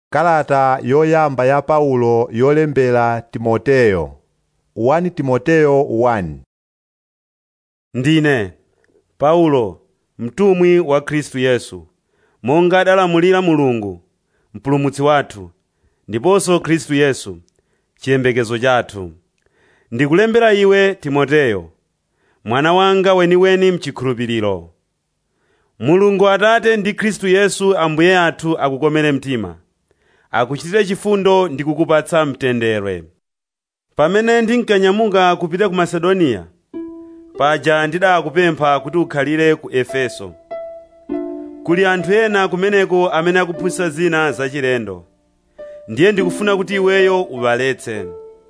Kalata yoyamba ya Paulo yolembera Timoteyo 1 Timoteyo 1 Ndine Paulo, mtumwi wa Khristu Yesu, monga adalamulira Mulungu, mpulumutsi wathu, ndiponso Khristu Yesu, chiyembekezo chathu. Ndikulembera iwe Timoteyo, mwana wanga weniweni mchikhulupiriro. Mulungu Atate ndi Khristu Yesu Ambuye athu akukomere mtima, akuchitire chifundo ndi kukupatsa mtendere. Pamene ndinkanyamuka kupita ku Masedoniya, paja ndidakupempha kuti ukhalire ku Efeso. Kuli anthu ena kumeneko amene akuphunzitsa zina zachilendo. Ndiye ndikufuna kuti iweyo uwaletse.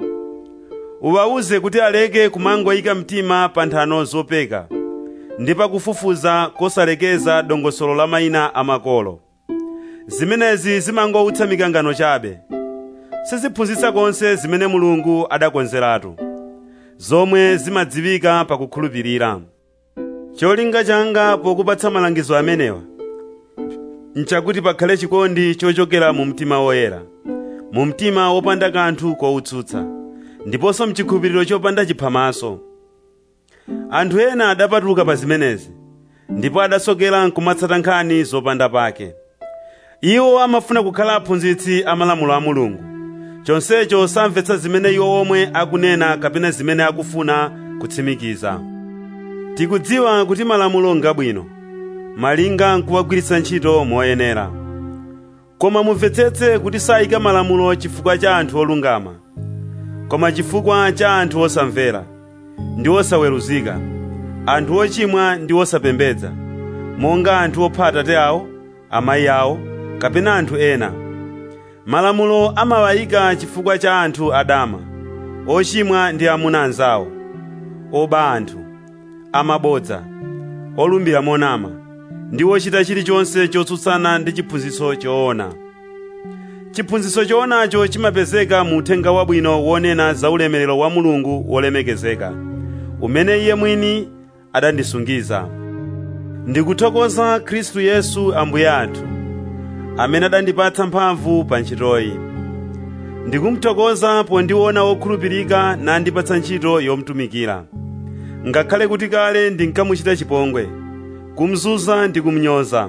Uwawuze kuti aleke kumangoyika mtima pa nthano zopeka ndi pakufufuza kosalekeza dongosolo la mayina amakolo. Zimenezi zimangowutsa mikangano chabe. Siziphunzitsa konse zimene Mulungu adakonzeratu, zomwe zimadziwika pakukhulupirira. Cholinga changa pokupatsa malangizo amenewa nchakuti pakhale chikondi chochokera mu mtima woyera, mu mtima wopanda kanthu kowutsutsa, ndiponso mchikhulupiriro chopanda chiphamaso. Anthu ena adapatuka pa zimenezi, ndipo adasokera nkumatsata nkhani zopanda pake. Iwo amafuna kukhala aphunzitsi amalamulo a Mulungu, chonsecho samvetsa zimene iwo omwe akunena kapena zimene akufuna kutsimikiza. Tikudziwa kuti malamulo ngabwino, malinga nkuwagwiritsa ntchito moyenera. Koma mumvetsetse kuti sayika malamulo chifukwa cha anthu olungama, koma chifukwa cha anthu osamvera ndi osaweruzika, anthu ochimwa ndi osapembedza, monga anthu opha atate awo, amayi awo, kapena anthu ena. Malamulo amawayika chifukwa cha anthu adama, ochimwa ndi amuna anzawo, oba anthu, amabodza, olumbira monama, ndi ochita chilichonse chotsutsana ndi chiphunzitso choona. Chiphunzitso choonacho chimapezeka mu uthenga wabwino wonena za ulemerero wa Mulungu wolemekezeka, umene Iye mwini adandisungiza. Ndikuthokoza Khristu Yesu Ambuye athu, amene adandipatsa mphamvu pa ntchitoyi. Ndikumuthokoza pondiona wokhulupirika nandipatsa ntchito yomtumikira. Ngakhale kuti kale ndinkamuchita chipongwe, kumzunza ndi kumnyoza.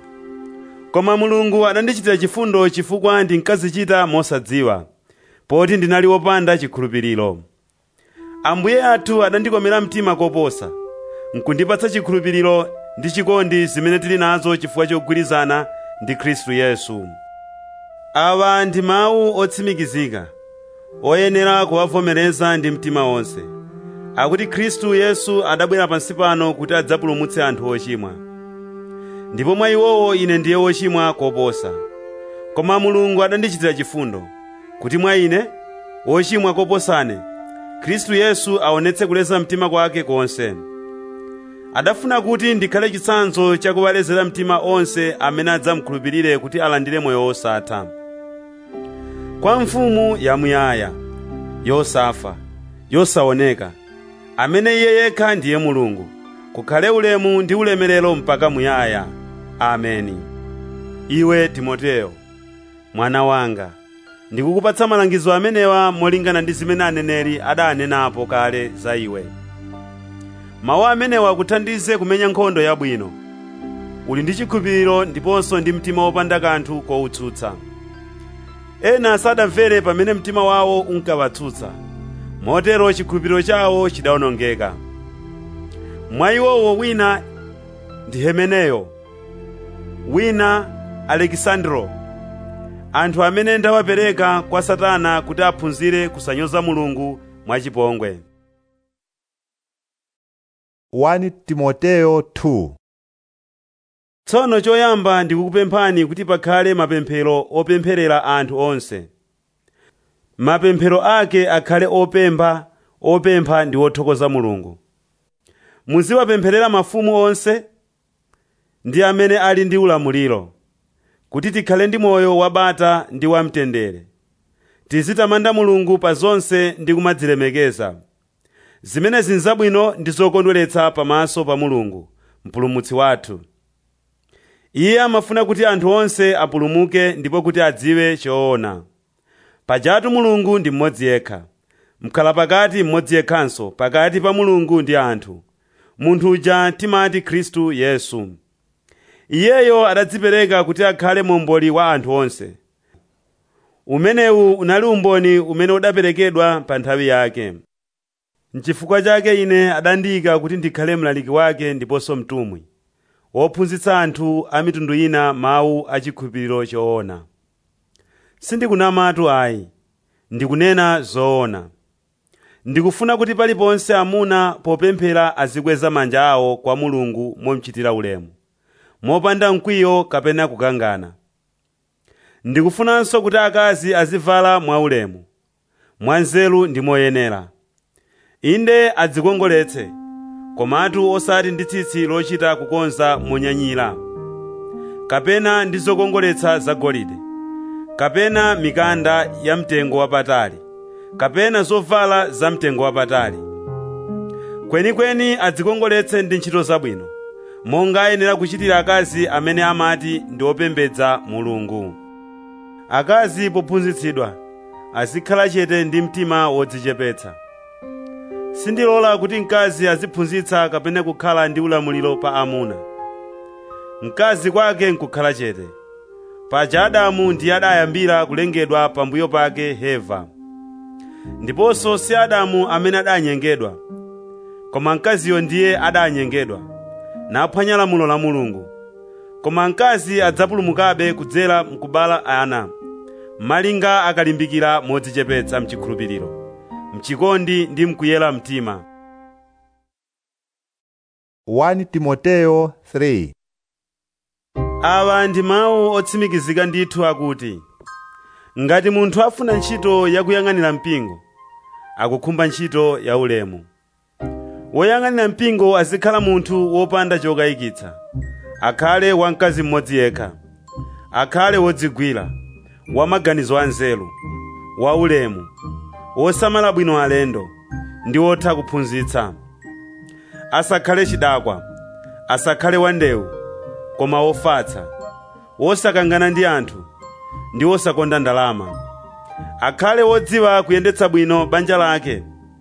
Koma Mulungu adandichitira chifundo chifukwa ndinkazichita mosadziwa, poti ndinali wopanda chikhulupiriro. Ambuye athu adandikomera mtima koposa, nkundipatsa chikhulupiriro ndi chikondi zimene tili nazo chifukwa chogwirizana ndi Khristu Yesu. Awa ndi mawu otsimikizika, oyenera kuwavomereza ndi mtima wonse, akuti Khristu Yesu adabwera pansi pano kuti adzapulumutse anthu ochimwa. Ndipo mwa iwowo ine ndiye wochimwa koposa. Koma Mulungu adandichitira chifundo, kuti mwa ine, wochimwa koposane, Khristu Yesu aonetse kuleza mtima kwake konse. Adafuna kuti ndikhale chitsanzo chakuwalezera mtima onse amene adzamukhulupirire kuti alandire moyo wosatha. Kwa mfumu yamuyaya, yosafa, yosaoneka, amene iye yekha ndiye Mulungu, kukhale ulemu ndi ulemerero mpaka muyaya. Ameni. Iwe Timoteyo, mwana wanga, ndikukupatsa malangizo amenewa molingana ndi zimene aneneri adanenapo kale za iwe. Mawu amenewa akuthandize kumenya nkhondo yabwino. Uli ndi chikhulupiriro ndiponso ndi mtima wopanda kanthu kowutsutsa. Ena sadamvere pamene mtima wawo unkawatsutsa, motero chikhulupiriro chawo chidawonongeka. Mwa iwowo wina ndi Himeneyo, wina Alekisandro, anthu amene ndawapereka kwa Satana kuti aphunzire kusanyoza Mulungu mwachipongwe. 1 Timoteyo 2 Tsono choyamba ndikukupemphani kuti pakhale mapemphero opempherera anthu onse. Mapemphero ake akhale opemba, opempha ndi othokoza Mulungu. Muziwapempherera mafumu onse ndi amene ali ndi ulamuliro, kuti tikhale ndi moyo wabata ndi wamtendere. Tizitamanda Mulungu pa zonse ndi kumadzilemekeza. Zimenezi nzabwino ndi zokondweretsa pamaso pa Mulungu, mpulumutsi wathu. iye amafuna kuti anthu onse apulumuke ndipo kuti adziwe choona pajatu mulungu ndi mmodzi yekha mkhala pakati mmodzi yekhanso pakati pa mulungu ndi anthu munthu uja timati khristu yesu iyeyo adadzipereka kuti akhale momboli wa anthu onse umenewu unali umboni umene udaperekedwa pa nthawi yake N'chifukwa chake ine adandiyika kuti ndikhale mlaliki wake ndiponso mtumwi wophunzitsa anthu a mitundu ina mawu a chikhulupiriro choona sindikunamatu ayi ndikunena zoona ndikufuna kuti paliponse amuna popemphera azikweza manja awo kwa mulungu momchitira ulemu mopanda mkwiyo kapena kukangana ndikufunanso kuti akazi azivala mwaulemu mwanzeru ndi moyenera inde adzikongoletse komatu osati ndi tsitsi lochita kukonza monyanyira kapena ndi zokongoletsa zagolide kapena mikanda ya mtengo wapatali kapena zovala za mtengo wapatali kwenikweni adzikongoletse ndi ntchito zabwino monga ayenera kuchitira akazi amene amati ndi opembedza mulungu akazi pophunzitsidwa azikhala chete ndi mtima wodzichepetsa sindilola kuti mkazi aziphunzitsa kapena kukhala ndi ulamuliro pa amuna mkazi kwake nkukhala chete paja adamu ndiye adayambira kulengedwa pambuyo pake heva ndiponso si adamu amene adanyengedwa koma mkaziyo ndiye adanyengedwa naphwanya lamulo la mulungu koma mkazi adzapulumukabe kudzera mkubala ana malinga akalimbikira modzichepetsa mchikhulupiriro mchikondi ndi mkuyera mtima 1 Timoteyo 3 awa ndi mawu otsimikizika ndithu akuti ngati munthu afuna ntchito yakuyang'anira mpingo akukhumba ntchito ya ulemu woyang'anira mpingo azikhala munthu wopanda chokayikitsa akhale wamkazi mmodzi yekha akhale wodzigwira wamaganizo anzeru waulemu wosamala bwino alendo ndi wotha kuphunzitsa asakhale chidakwa asakhale wandewu koma wofatsa wosakangana ndi anthu ndi wosakonda ndalama akhale wodziwa kuyendetsa bwino banja lake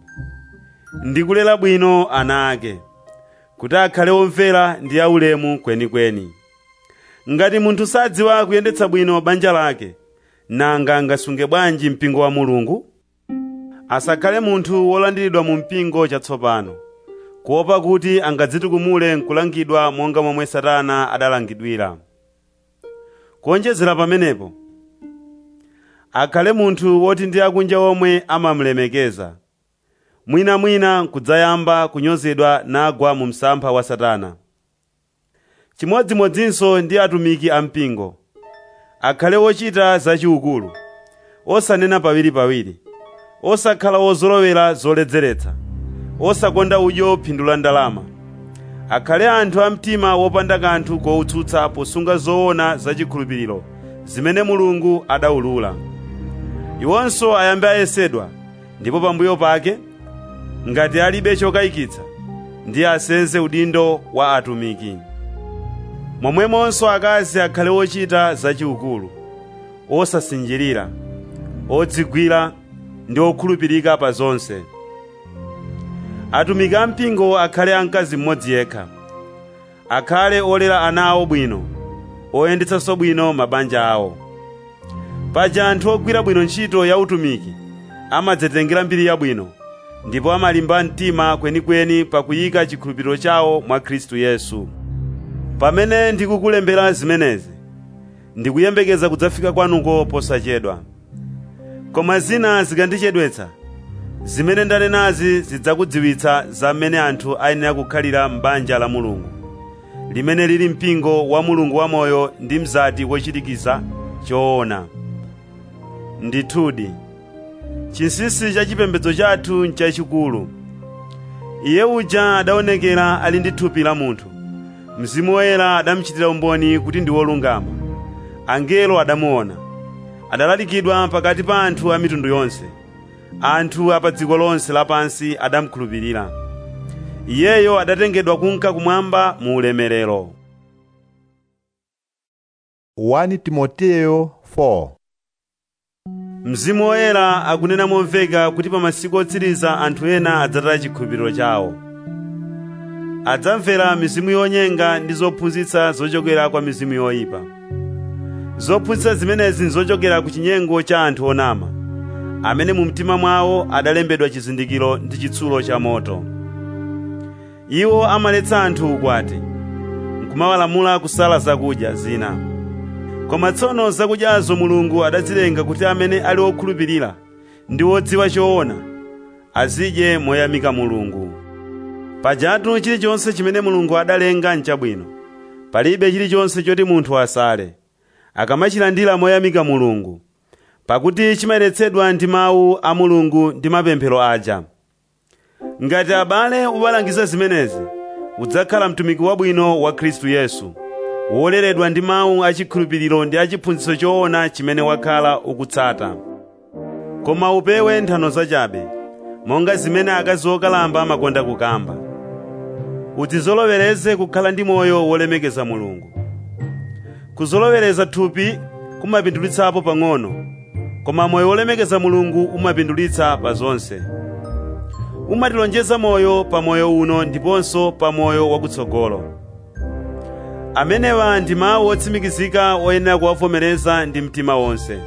ndi kulera bwino ana ake kuti akhale womvera ndi aulemu kwenikweni ngati munthu sadziwa kuyendetsa bwino banja lake nanga angasunge bwanji mpingo wa mulungu asakhale munthu wolandiridwa mu mpingo chatsopano kuopa kuti angadzitukumule nkulangidwa monga momwe satana adalangidwira kuonjezera pamenepo akhale munthu woti ndi akunja omwe amamulemekeza mwinamwina n'kudzayamba kunyozedwa nagwa mu msampha wa satana chimodzimodzinso ndi atumiki ampingo akhale wochita zachiukulu osanena pawiripawiri osakhala wozolowera zoledzeretsa osakonda udyo phindu la ndalama akhale anthu a mtima wopanda kanthu kowutsutsa posunga zoona zachikhulupiriro zimene mulungu adawulula iwonso ayambe ayesedwa ndipo pambuyo pake ngati alibe chokayikitsa ndiye asenze udindo wa atumiki momwemonso akazi akhale ochita zachiukulu osasinjirira odzigwira ndi okhulupirika pa zonse atumiki ampingo akhale amkazi mmodzi yekha akhale olera ana awo bwino oyendetsanso bwino mabanja awo paja anthu ogwira bwino ntchito ya utumiki amadzitengera mbiri yabwino ndipo amalimba mtima kwenikweni pakuyika chikhulupiriro chawo mwa khristu yesu pamene ndikukulembera zimenezi ndikuyembekeza kudzafika kwanuko posachedwa koma zina zikandichedwetsa zimene ndanenazi zidzakudziwitsa za mmene anthu ayenera kukhalira m'banja la mulungu limene lili mpingo wa mulungu wamoyo ndi mzati wochirikiza choona ndithudi chinsinsi cha chipembedzo chathu nchachikulu iye uja adaonekera ali ndi thupi la munthu mzimu woyera adamuchitira umboni kuti ndi wolungama angelo adamuona adalalikidwa pakati pa anthu a mitundu yonse anthu a pa dziko lonse lapansi adamukhulupirira iyeyo adatengedwa kunka kumwamba mu ulemerero 1 Timoteyo 4 mzimu woyera akunena momveka kuti pa masiku otsiriza anthu ena adzataya chikhulupiriro chawo adzamvera mizimu yonyenga ndi zophunzitsa zochokera kwa mizimu yoyipa zophunzitsa zimenezi nzochokera ku chinyengo cha anthu onama amene mu mtima mwawo adalembedwa chizindikiro ndi chitsulo cha moto iwo amaletsa anthu ukwati nkumawalamula kusala zakudya zina koma tsono zakudyazo mulungu adazilenga kuti amene ali okhulupirira ndi odziwa choona azidye moyamika mulungu pajatu chilichonse chimene mulungu adalenga nchabwino palibe chilichonse choti munthu asale akamachilandira moyamika mulungu pakuti chimayeretsedwa ndi mawu a mulungu ndi mapemphero aja ngati abale ubalangiza zimenezi udzakhala mtumiki wabwino wa khristu yesu woleredwa ndi mawu achikhulupiriro ndi achiphunzitso choona chimene wakhala ukutsata koma upewe nthano zachabe monga zimene akazi okalamba amakonda kukamba udzizolowereze kukhala ndi moyo wolemekeza mulungu kuzolowereza thupi kumapindulitsapo pang'ono koma moyo wolemekeza mulungu umapindulitsa pa zonse umatilonjeza moyo pa moyo uno ndiponso pa moyo wakutsogolo amenewa ndi mawu otsimikizika oyenera kuwavomereza ndi mtima wonse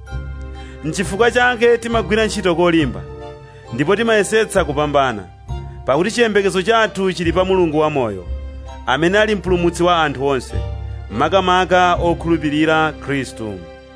nchifukwa chake timagwira ntchito kolimba ndipo timayesetsa kupambana pakuti chiyembekezo chathu chili pa mulungu wamoyo amene ali mpulumutsi wa anthu onse makamaka okhulupirira khristu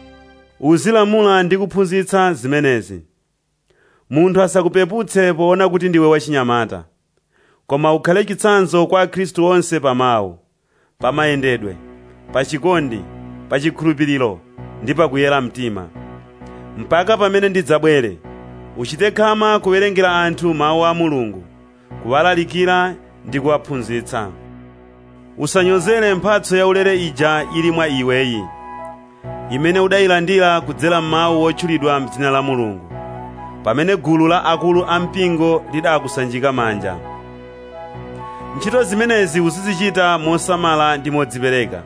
uzilamula ndi kuphunzitsa zimenezi munthu asakupeputse poona kuti ndiwe wachinyamata koma ukhale chitsanzo kwa akhristu onse pa mawu pa mayendedwe pa chikondi pa chikhulupiriro ndi pa kuyera mtima mpaka pamene ndidzabwere uchite khama kuwerengera anthu mawu a mulungu kuwalalikira ndi kuwaphunzitsa usanyozere mphatso yaulere ija ili mwa iweyi imene udayilandira kudzera m'mawu otchulidwa m'dzina la mulungu pamene gulu la akulu ampingo lidakusanjika manja ntchito zimenezi uzizichita mosamala ndi modzipereka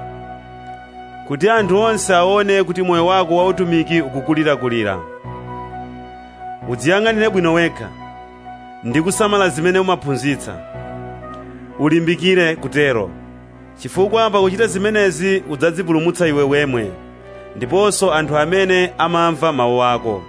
kuti anthu onse aone kuti moyo wako wautumiki ukukulirakulira udziyang'anire bwino wekha ndi kusamala zimene umaphunzitsa ulimbikire kutero chifukwa pakuchita zimenezi udzadzipulumutsa iwe wemwe ndiponso anthu amene amamva mawu ako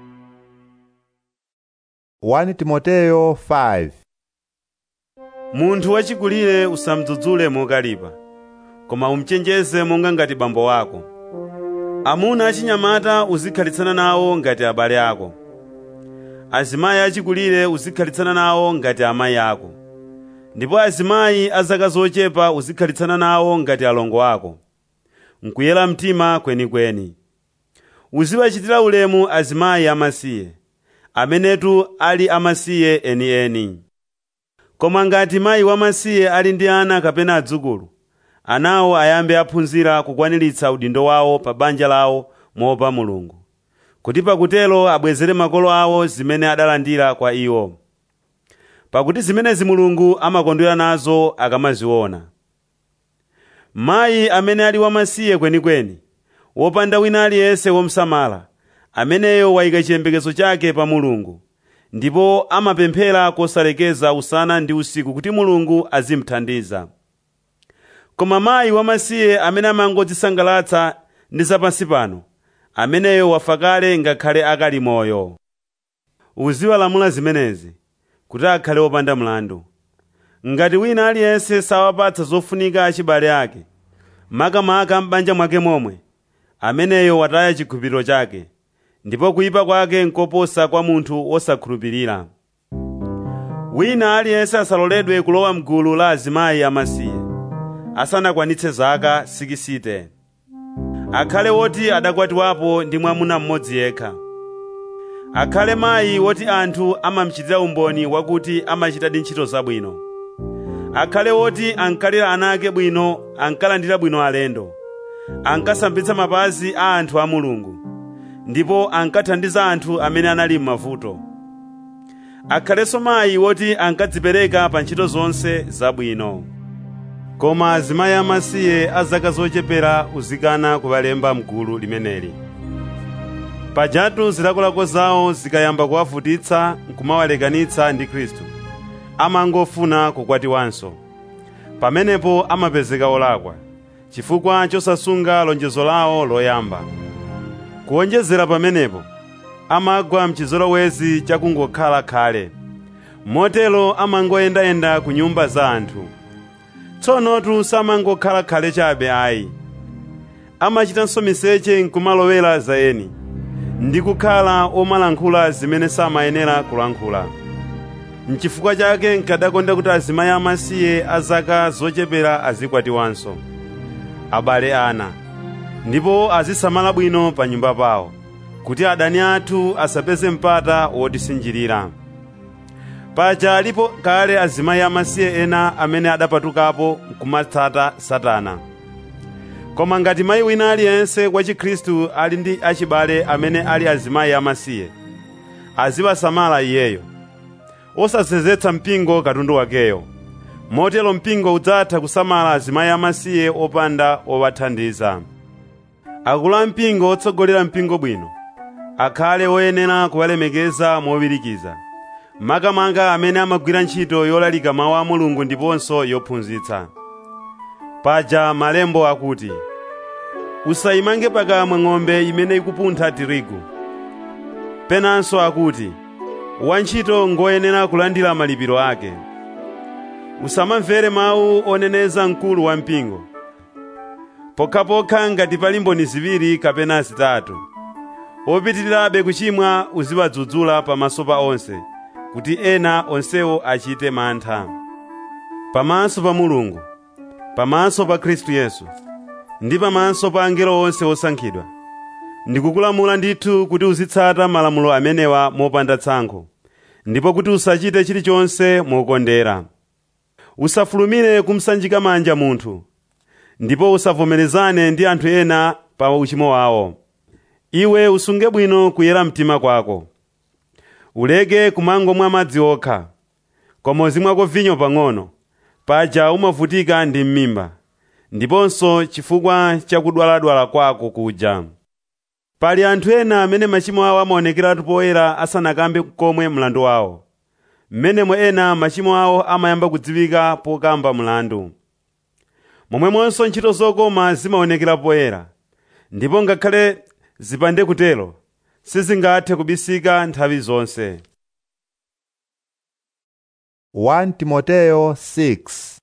1 Timoteyo 5 munthu wachikulire usamdzudzule mokalipa koma umchenjeze monga ngati bambo wako amuna achinyamata uzikhalitsana nawo ngati abale ako azimayi achikulire uzikhalitsana nawo ngati amayi ako ndipo azimayi a zaka zochepa uzikhalitsana nawo ngati alongo ako nkuyera mtima kwenikweni uziwachitira ulemu azimayi amasiye amenetu ali amasiye enieni koma ngati mayi wamasiye ali ndi ana kapena adzukulu anawo ayambe aphunzira kukwaniritsa udindo wawo pa banja lawo moopa mulungu kuti pakutelo abwezere makolo awo zimene adalandira kwa iwo pakuti zimenezi mulungu amakondwera nazo akamaziona mayi amene ali wamasiye kwenikweni wopanda wina aliyense womsamala ameneyo wayika chiyembekezo chake pa mulungu ndipo amapemphera kosalekeza usana ndi usiku kuti mulungu azimthandiza koma mayi wamasiye amene amangodzisangalatsa ndi zapansi pano ameneyo wafa kale ngakhale akali moyo uziwalamula zimenezi kuti akhale wopanda mlandu ngati wina aliyense sawapatsa zofunika achibale ake makamaka m'banja mwake momwe ameneyo wataya chikhulupiriro chake ndipo kuyipa kwake nkoposa kwa munthu wosakhulupirira wina aliyense asaloledwe kulowa mgulu la azimayi amasiye asanakwanitse zaka 60 akhale woti adakwatiwapo ndi mwamuna mmodzi yekha akhale mayi woti anthu amamchitira umboni wakuti amachitadi ntchito zabwino akhale woti ankalera ana ake bwino ankalandira bwino alendo ankasambitsa mapazi a anthu a mulungu ndipo ankathandiza anthu amene anali m'mavuto akhalenso mayi woti ankadzipereka pa ntchito zonse zabwino koma azimayi amasiye a zaka zochepera uzikana kuwalemba mgulu limeneli pajatu zilakolako zawo zikayamba kuwavutitsa nkumawalekanitsa ndi khristu amangofuna kukwatiwanso pamenepo amapezeka olakwa chifukwa chosasunga lonjezo lawo loyamba kuwonjezera pamenepo amagwa mchizolowezi chakungokhala khale motero amangoyendayenda ku nyumba za anthu tsonotu samangokhala khale chabe ayi amachitanso miseche nkumalowera za eni ndi kukhala omalankhula zimene samayenera kulankhula nchifukwa chake nkadakonda kuti azimayi amasiye a zaka zochepera azikwatiwanso abale ana ndipo azisamala bwino pa nyumba pawo kuti adani athu asapeze mpata wotisinjirira paja alipo kale azimayi amasiye ena amene adapatukapo nkumatsata satana koma ngati mayi wina aliyense wa chikhristu ali ndi achibale amene ali azimayi amasiye aziwasamala iyeyo osasenzetsa mpingo katundu wakeyo motero mpingo udzatha kusamala azimayi amasiye opanda owathandiza akulu a mpingo otsogolera mpingo bwino akhale oyenera kuwalemekeza mowirikiza makamaka amene amagwira ntchito yolalika mawu a mulungu ndiponso yophunzitsa paja malembo akuti usayimange pakamwa ng'ombe imene ikupuntha tirigu penanso akuti wantchito ngoyenera kulandira malipiro ake usamamvere mawu oneneza mkulu wa mpingo pokhapokha ngati pali mboni ziwiri kapena zitatu opitirirabe kuchimwa uziwadzudzula pamaso pa onse kuti ena onsewo achite mantha pamaso pa mulungu pamaso pa khristu yesu ndi pamaso pa angelo onse osankhidwa ndikukulamula ndithu kuti uzitsata malamulo amenewa mopanda tsankho ndipo kuti usachite chilichonse mokondera usafulumire kumsanjika manja munthu ndipo usavomerezane ndi anthu ena pa uchimo wawo iwe usunge bwino kuyera mtima kwako uleke kumangomwa madzi okha koma uzimwako vinyo pang'ono paja umavutika ndi m'mimba ndiponso chifukwa chakudwaladwala kwako kuja pali anthu ena amene machimo awo amaonekeratu poyera asanakambe komwe mlandu wawo mmenemo ena machimo awo amayamba kudziwika pokamba mlandu momwemonso ntchito zokoma zimaonekera poyera ndipo ngakhale zipande kutero sizingathe kubisika nthawi zonse 1 Timoteyo 6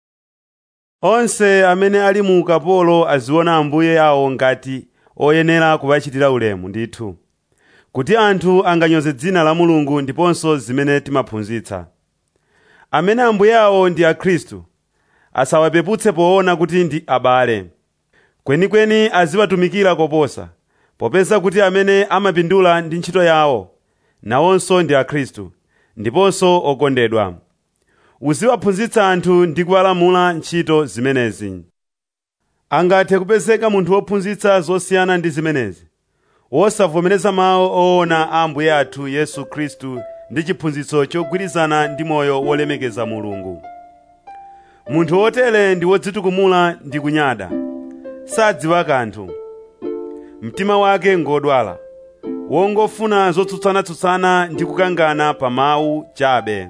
onse amene ali mu ukapolo aziona ambuye awo ngati oyenera kuwachitira ulemu ndithu kuti anthu anganyoze dzina la mulungu ndiponso zimene timaphunzitsa amene ambuye awo ndi akhristu asawapeputse poona kuti ndi abale kwenikweni aziwatumikira koposa popeza kuti amene amapindula ndi ntchito yawo nawonso ndi akhristu ndiponso okondedwa uziwaphunzitsa anthu ndi kuwalamula ntchito zimenezi angathe kupezeka munthu wophunzitsa zosiyana ndi zimenezi wosavomereza mawu oona a ambuye athu yesu khristu ndi chiphunzitso chogwirizana ndi moyo wolemekeza mulungu munthu wotere ndi wodzitukumula ndi kunyada sadziwa kanthu mtima wake ngodwala wongofuna zotsutsana-tsutsana ndi kukangana pa mawu chabe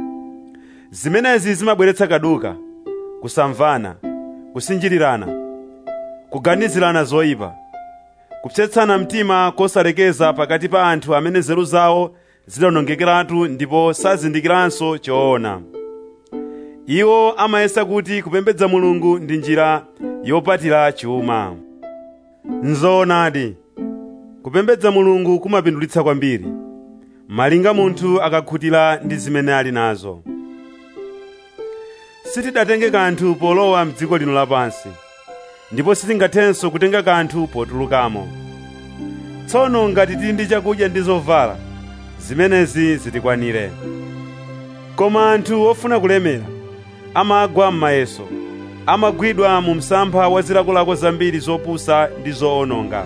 zimenezi zimabweretsa kaduka kusamvana kusinjirirana kuganizirana zoyipa kupsetsana mtima kosalekeza pakati pa anthu amene nzeru zawo zidawonongekeratu ndipo sazindikiranso choona iwo amayesa kuti kupembedza mulungu ndi njira yopatira chuma nzoonadi kupembedza mulungu kumapindulitsa kwambiri malinga munthu akakhutira ndi zimene ali nazo sitidatenge kanthu polowa mdziko lino lapansi ndipo sitingathenso kutenga kanthu potulukamo tsono ngati tili ndi chakudya ndi zovala zimenezi zitikwanire koma anthu ofuna kulemera amagwa m'mayeso amagwidwa mu msampha wa zilakolako zambiri zopusa ndi zoononga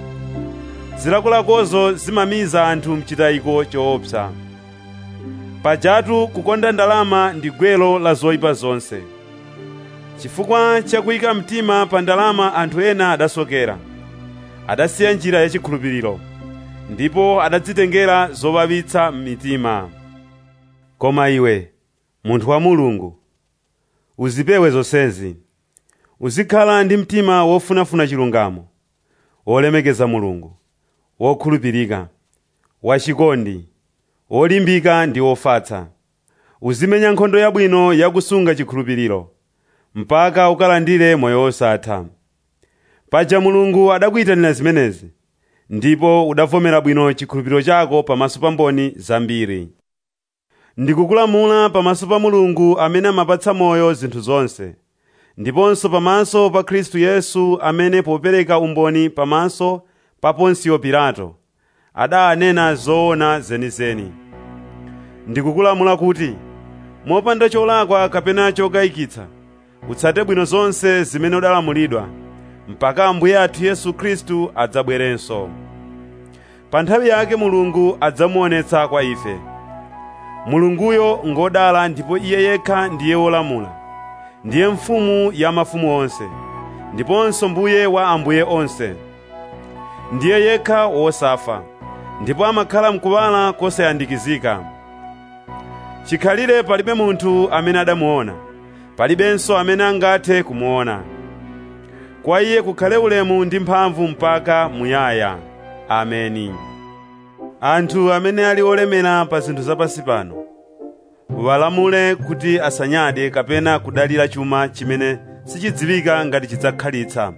zilakolakozo zimamiza anthu mchitayiko choopsa pajatu kukonda ndalama ndi gwelo la zoyipa zonse chifukwa chakuyika mtima pa ndalama anthu ena adasokera adasiya njira yachikhulupiriro ndipo adadzitengera zowawitsa m'mitima koma iwe munthu wa mulungu uzipewe zonsezi uzikhala ndi mtima wofunafuna chilungamo wolemekeza mulungu wokhulupirika wachikondi wolimbika ndi wofatsa uzimenya nkhondo yabwino yakusunga chikhulupiriro mpaka ukalandire moyo wosatha paja mulungu adakuyitanira zimenezi ndipo udavomera bwino chikhulupiriro chako pamaso pa mboni zambiri ndikukulamula pamaso pa mulungu amene amapatsa moyo zinthu zonse ndiponso pamaso pa khristu yesu amene popereka umboni pamaso pa ponsiyo pilato adanena zoona zenizeni ndikukulamula kuti mopanda cholakwa kapena chokayikitsa utsate bwino zonse zimene udalamulidwa mpaka ambuye athu yesu khristu adzabwerenso pa nthawi yake mulungu adzamuonetsa kwa ife mulunguyo ngodala ndipo iye yekha ndiye wolamula ndiye mfumu ya mafumu onse ndiponso mbuye wa ambuye onse ndiye yekha wosafa ndipo amakhala mkuwala kosayandikizika chikhalire palibe munthu amene adamuona palibenso amene angathe kumuona kwa iye kukhale ulemu ndi mphamvu mpaka muyaya ameni anthu amene ali olemera pa zinthu zapansi pano walamule kuti asanyade kapena kudalira chuma chimene sichidziwika ngati chidzakhalitsa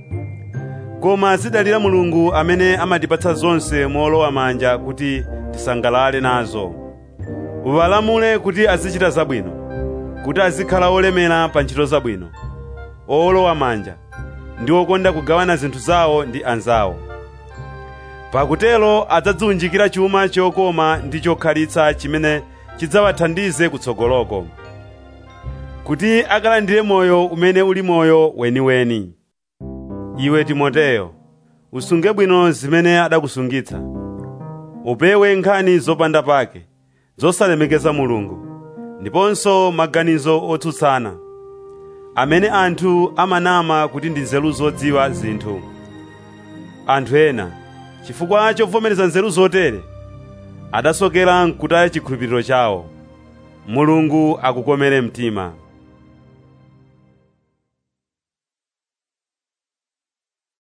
koma azidalira mulungu amene amatipatsa zonse molowa manja kuti tisangalale nazo walamule kuti azichita zabwino kuti azikhala olemera pa ntchito zabwino olowa manja ndi okonda kugawana zinthu zawo ndi anzawo pakutelo adzadziwunjikira chuma chokoma ndi chokhalitsa chimene chidzawathandize kutsogoloko kuti akalandire moyo umene uli moyo weniweni iwe timoteyo usunge bwino zimene adakusungitsa upewe nkhani zopanda pake zosalemekeza mulungu ndiponso maganizo otsutsana amene anthu amanama kuti ndi nzeru zodziwa zinthu anthu ena chifukwa chovomereza nzeru zotere adasokera nkutaya chikhulupiriro chawo mulungu akukomere mtima